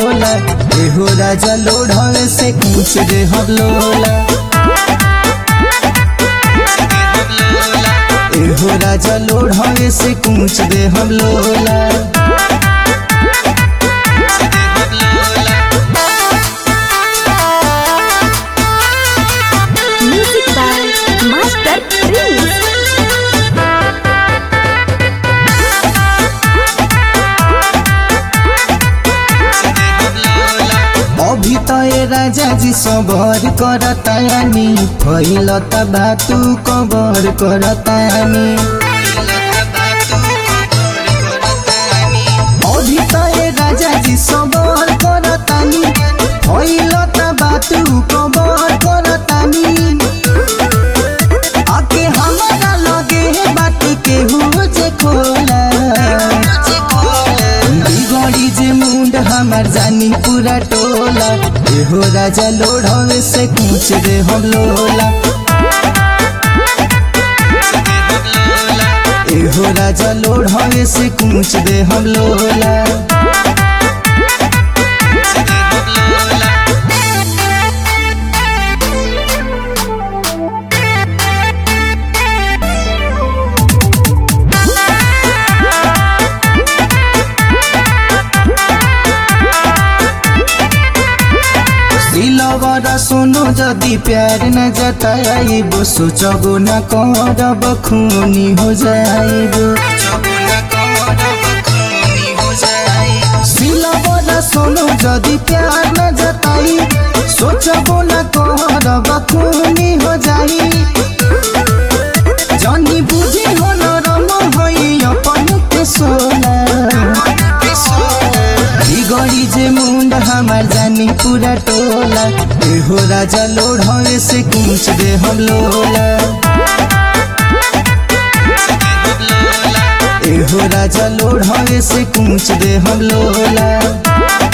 लोला एहो राजा लोढ़वे से पूछ दे हम लोला एहो राजा लोढ़वे से पूछ दे हम लोला Music by Master Prince. अभी तो ये राजा जी सबर करतानी फैलत बातू कबर करतानी अभी तो ये राजा जी सबर करतानी फैलत बातू कबर करतानी आके हमारा लगे बात के हो जे खोला बिगड़ी जे मुंड हमार जानी पूरा टोला एहो राजा लोढ़वे से पूछ दे हम लोला एहो राजा लोढ़वे से पूछ दे हम लोला दिलवर सुनो जदि प्यार न जताइब सोचबो न करब खूनी हो जाइब दिलवर सुनो जदि प्यार न जताई सोचबो न करब खूनी हो जाई जनी बुझी हो नरम होइ अपन के सोला बिगड़ी जे मुंड हमार जानी पूरा टोला एहो राजा लोढ़वे से पूछ दे हम लोला एहो राजा लोढ़वे से पूछ दे हम लोला